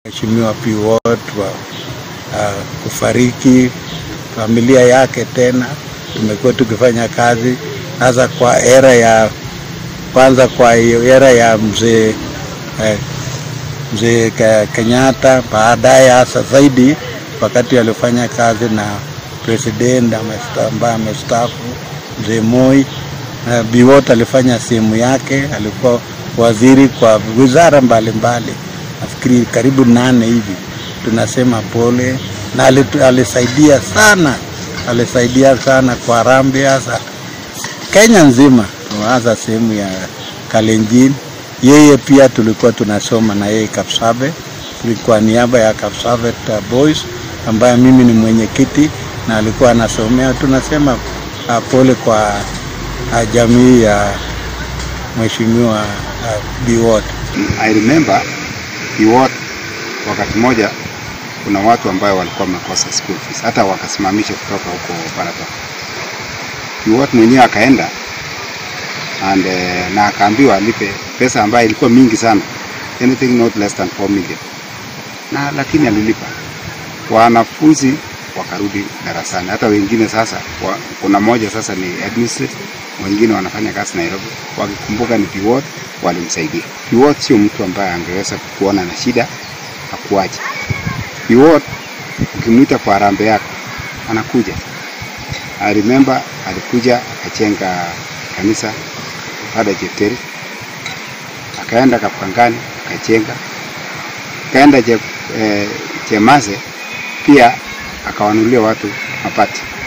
Mheshimiwa Piwot wa uh, kufariki, familia yake tena tumekuwa tukifanya kazi hasa kwa era ya kwanza, kwa hiyo era ya mzee eh, mzee Kenyatta, baadaye hasa zaidi wakati alifanya kazi na president ambaye amestaafu mzee Moi. Uh, Biwott alifanya sehemu yake, alikuwa waziri kwa wizara mbalimbali, nafikiri karibu nane hivi. Tunasema pole, na alisaidia sana, alisaidia sana kwa Harambee, hasa Kenya nzima, hasa sehemu ya Kalenjin. Yeye pia tulikuwa tunasoma na yeye Kapsabet, kwa niaba ya Kapsabet Boys ambaye mimi ni mwenyekiti na alikuwa anasomea. Tunasema uh, pole kwa uh, jamii ya mheshimiwa uh, Biwott. I remember Biwott, wakati mmoja kuna watu ambayo walikuwa wamekosa school fees, hata wakasimamisha kutoka huko Baratok. Biwott mwenyewe akaenda and uh, na akaambiwa alipe pesa ambayo ilikuwa mingi sana, anything not less than 4 million, na lakini alilipa. Wanafunzi wakarudi darasani, hata wengine sasa wa, kuna moja sasa ni administrative, wengine wanafanya kazi Nairobi, wakikumbuka ni Biwott walimsaidia. Biwott sio mtu ambaye angeweza kuona na shida akuache. Biwott ukimwita kwa harambee yako anakuja. I remember alikuja akachenga kanisa Father Jepteri, akaenda Kapkangani akachenga, akaenda je, eh, Chemase pia akawanulia watu mapati.